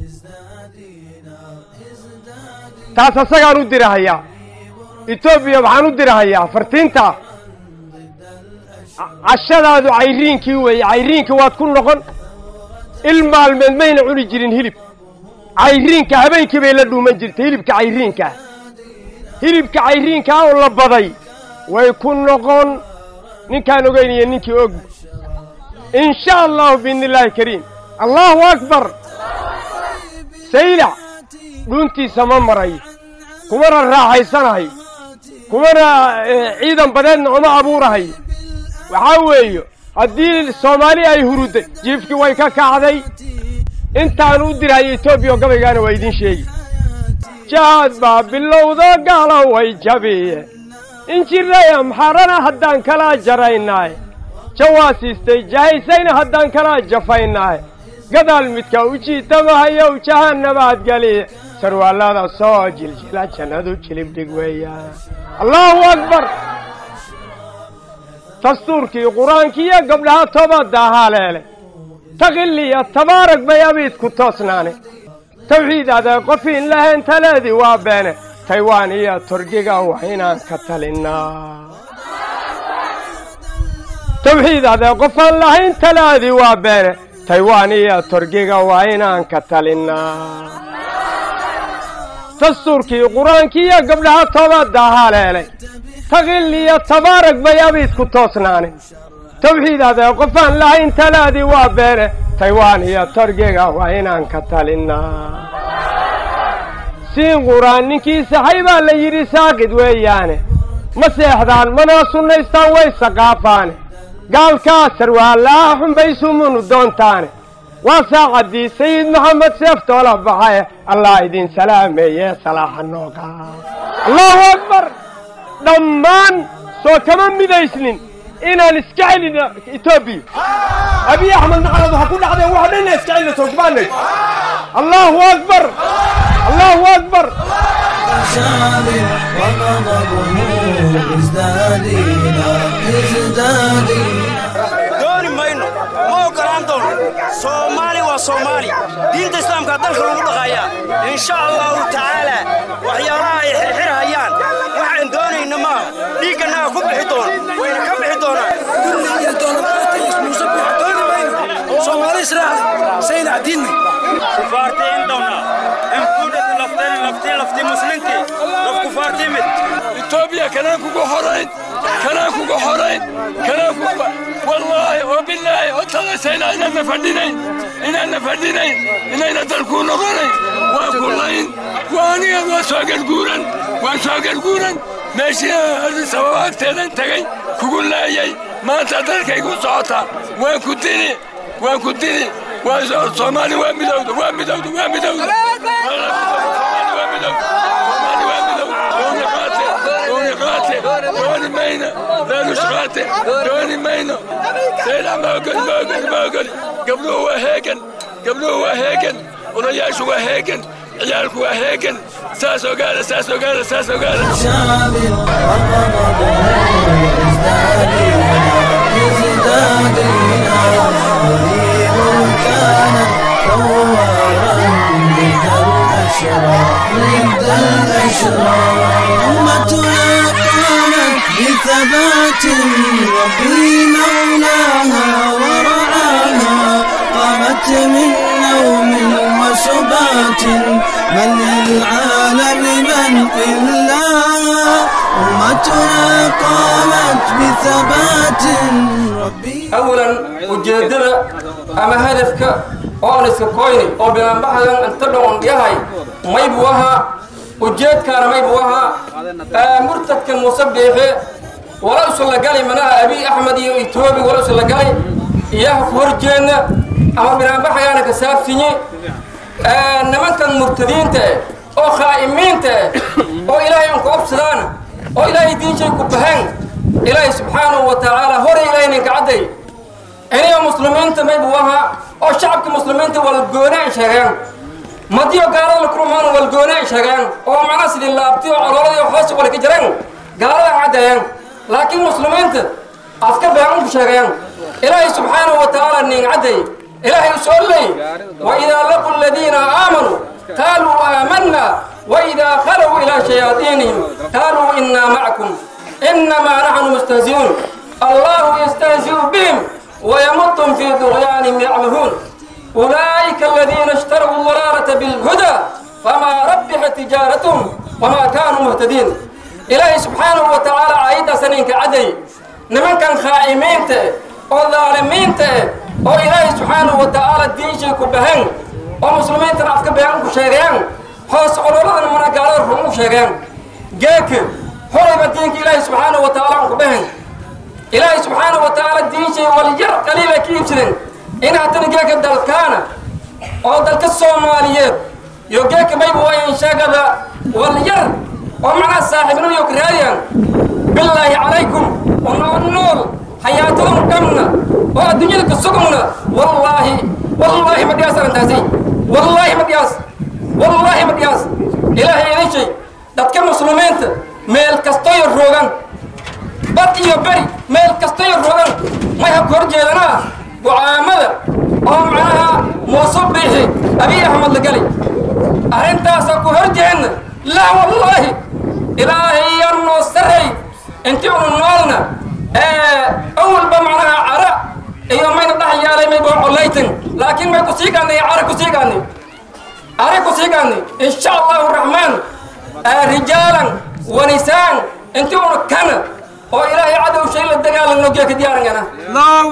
Speaker 11: taas asagaan u dirahayaa etoobiya waxaan u dirahayaa fartiinta cashadaadu cayriinkii weeye cayriinka waad ku noqon il maalmeed mayna cuni jirin hilib cayriinka habeenkii bay la dhuuman jirtay hilibka cayriinkaa hilibka cayriinkaa oo la baday way ku noqon ninkaan ogeynaya ninkii og in sha allahu biidni illaahi kariim allahu akbar saylac dhuuntiisa ma marayo kumana raaxaysanahayo kumana ciidan badeedna uma abuurahayo waxaa weeye haddii soomaali ay hurudday jiifkii way ka kacday intaan u dirhayo etoobiya oo gabaygaana waa idiin sheegi jaad baa bilowda gaalo way jabiye injiray amxarana haddaan kala jaraynaay jawaasiistay jahaysayna haddaan kala jafaynaay gadaal midka u jiitamahayow jahanabaad geliye sarwaallada soo jiljila jannadu jilibdhig weeyaan allahu akbar dastuurkii qur-aankiiyo gabdhaha toobadda haleele taqiliya tabaarag bay abiidku toosnaane tawxiid adee qofiin lahayn taleedii waa beene taywaan iyo torgiga waa inaan ka talinnaa tawxiid adee qofaan lahayn talaadii waa beene taywaan iyo torgiga waa inaan ka talinnaa dastuurkii qur-aankiiyo gabdhaha toobadda haleelay taqil iyo tabaarag bay abiidku toosnaane tawxiid adee qofaan lahayn talaadii waa beene taywaan iyo torgiga waa inaan ka talinnaa siin quraan ninkii saxay baa la yidhi saaqid weeyaane ma seexdaan mana sunnaystaan way saqaafaane gaalkaa sarwaalaha xunbaysumunu doontaane waa saacaddii sayid maxamed seeftoola baxaye allah idin salaameeye salaaxa nooga allahu akbar dhammaan soo kama midaysnin inaan iska celino etoobiya abiy axmed nacalad waxa ku dhacdeen waxa dhan inaan iska celino soo kubaanay allahu akbar allahu akbar
Speaker 1: شاب وغضبه ازداد ازداد
Speaker 12: dooni mayno ma ogolaan doono soomaali waa soomaali diinta islaamka dalka lagu dhaqayaa insha allahu tacaala waxyaalaha ay xirxirhayaan waxaan doonayna maaha dhiigganaga ku bixi doono wayna ka bixi
Speaker 13: etoobiya kanaan kugu horayn kanaan kugu horayn kanaan kugu wallaahi oo bilaahi oo talasayna inaanna fadhinayn inaanna fadhinayn inayna dalkuu noqonayn waa ku layn waa aniga waa soo garguuran waa soo garguuran meeshii addis ababa agteedan tegay kugu laayay maanta dalkaygu socotaa waan ku dini waan ku dini waa soomaali waa midowda waa midowda waa midowda soomaali waa midowda soomaali waa midowda dooni qaate dooni qaate dooni mayno laalush qaate dooni mayno sayda ma ogoli ma ogoli ma ogoli gabdhuhu waa heegan gabdhuhu waa heegan odayaashu waa heegan ciyaalku waa heegan saas ogaada saas ogaada saas ogaada
Speaker 1: شاب وغضبه ازداد ازداد قريب كان ثوارا ضد الأشرار ضد الأشرار أمتنا قامت بثبات ربي مولاها ورعاها قامت من نوم وسبات من للعالم من إلا أمتنا قامت بثبات ربي
Speaker 14: أولا ujeeddada ama hadafka oo aan iska koyni oo bilaanbaxayan inta dhaqon yahay maybu ahaa ujeedkaana maybu ahaa murtadka muuse biixe wala usulagali manaha abiy axmed iyo etoobi wala usulagali iyaha ku horjeedna ama bilaanbaxayaana ka saabsinye nimankan murtadiinta eh oo khaa'imiinta eh oo ilaahay aan ku obsadaan oo ilaahay diinshay ku bahan ilaahay subxaanahu wa tacaala hore ilaahay ninka cadday iniga muslimiinta maybu ahaa oo shacabka muslimiinta wala goonaan sheegeen madiyo gaalada la kulmaan walgoone ay sheegeen oo macnaha sidii laabtiyo colooladii hoos wala ka jireen gaalada caddeeyeen laakiin muslimiinta afka beecan ku sheegayaan ilaahay subxaanahu wa tacaala nin caddeey ilaahay u soo leey waidaa laqu aladiina aamanuu qaaluu aamanna waidaa khalow ilaa shayaadiinihim qaaluu innaa macakum innamaa naxnu mustahzi'uun allahu yastahzi'u bihim ويمطهم في طغيانهم يعمهون أولئك الذين اشتروا الضلالة بالهدى فما ربحت تجارتهم وما كانوا مهتدين إلهي سبحانه وتعالى عيد سنين كعدي نمن كان خائمين ته أو ظالمين ته أو إلهي سبحانه وتعالى دين شيء كبهن أو مسلمين تنعفك بهن كشيغيان حوس علولا من قال الرمو شيغيان جاك حرم الدين إلهي سبحانه وتعالى كبهن إلهي سبحانه وتعالى الدين شيء والجر قليلا كيف سنين إن هتنجاك الدلكانة أو دلك الصوماليات يوجاك ما يبغى ينشاق والجر ومعنا صاحبنا يكرهيان بالله عليكم ونقول حياتهم كمنا والدنيا كسقمنا والله والله ما دياس أنتازي والله ما دياس والله ما دياس إلهي أي شيء دتك مسلمين ميل كستوي الروغان bad iyo beri meel kastayo rogan may ha kor jeedanaa go'aamada oo macnaha muuse biixi abiy axmed la gelay arrintaasa ku hor jeedna laa wallaahi ilaahay yaan noo sarray intii unu noolna awalba macnaha cara iyo mayna dhex yaalay may boo collaytan laakiin may ku sii gaannay cara ku sii gaannay cara ku sii gaannay insha allahu raxmaan rijaalan wanisaan intii unu kana oo ilaahay cadow shay la dagaalanno geeka diyaarangana allahu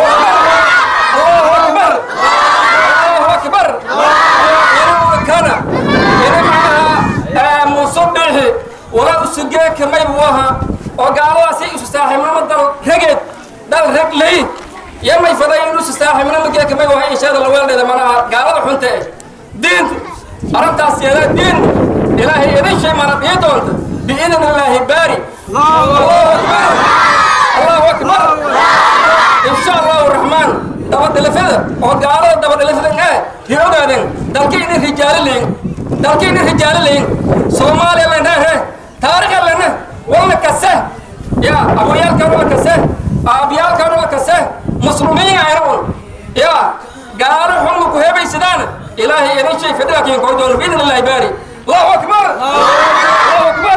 Speaker 14: akbar allahu akbar inuu kana ina macnaha muuse biixi wala usu geeka maybu aha oo gaaladaasi isu saaxiibnimo dal rageed dal rag lay iyo may faday inuu isu saaxiibnimo geeka maybu aha inshaada la weeldheeda manaha gaalada xunta eh diinta arrintaas yeedaa diin ilaahay idin shay mana dhii doonta biidn illaahi baari الله أكبر إن شاء الله الرحمن دبر دلفة أو قارة دبر دلفة إيه هيودا دين دلكين الرجال لين دلكين الرجال لين سومالي لنا هه تاريخ لنا ولا كسه يا أبو يال كانوا كسه أبيال كانوا كسه مسلمين عيرون يا قارة هم كهبة سدان إلهي يدين شيء فدرك ينقول دون بإذن الله باري الله أكبر الله أكبر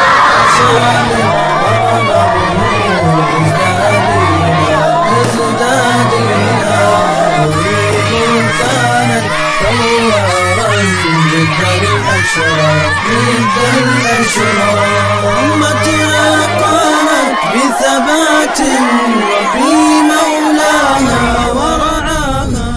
Speaker 1: أمتنا قامت بثبات ربي مولاها ورعاها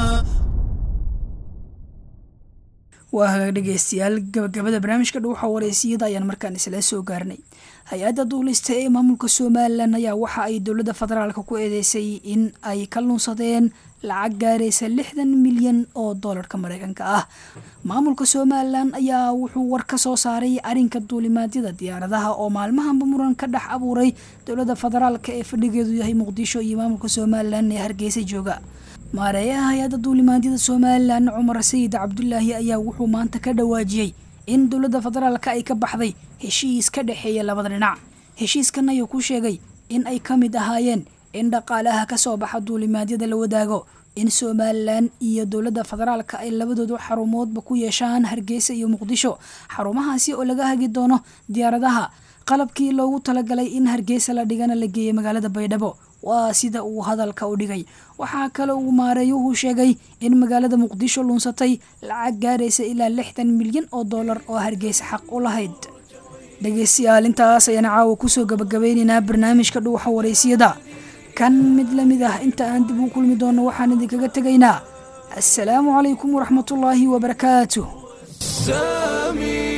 Speaker 2: waa hagaag dhegeystayaal gabagabada barnaamijka dhuuxa wareysiyada ayaan markaan isla soo gaarnay hay-adda duulista ee maamulka somalilan ayaa waxa ay dowladda federaalka ku eedeysay in ay ka lunsadeen lacag gaaraysa lixdan milyan oo doolarka mareykanka ah maamulka somalilan ayaa wuxuu war ka soo saaray arrinka duulimaadyada diyaaradaha oo maalmahanba muran ka dhex abuuray dowladda federaalka ee fadhigeedu yahay muqdisho iyo maamulka somalilan ee hargeysa jooga maareeyaha hay-adda duulimaadyada somalilan cumar sayid cabdulaahi ayaa wuxuu maanta ka dhawaajiyey in dowladda federaalka ay ka baxday heshiis ka dhexeeya labada dhinac heshiiskan ayuu ku sheegay in ay ka mid ahaayeen in dhaqaalaha ka soo baxa duulimaadyada la wadaago in somalilan iyo dowladda federaalka ay labadoodu xarumoodba ku yeeshaan hargeysa iyo muqdisho xarumahaasi oo laga hagi doono diyaaradaha qalabkii loogu talagalay in hargeysa la dhigana la geeyay magaalada baydhabo waa sida uu hadalka u dhigay waxaa kale uu maareeyuhu sheegay in magaalada muqdisho lunsatay lacag gaaraysa ilaa lixdan milyan oo doolar oo hargeysa xaq u lahayd dhegeystayaal intaas ayaan caawa kusoo gabagabeyneynaa barnaamijka dhuuxa wareysiyada kan mid lamid ah inta aan dib u kulmi doono waxaan idinkaga tegaynaa assalaamu calaykum waraxmatullaahi wabarakaatuh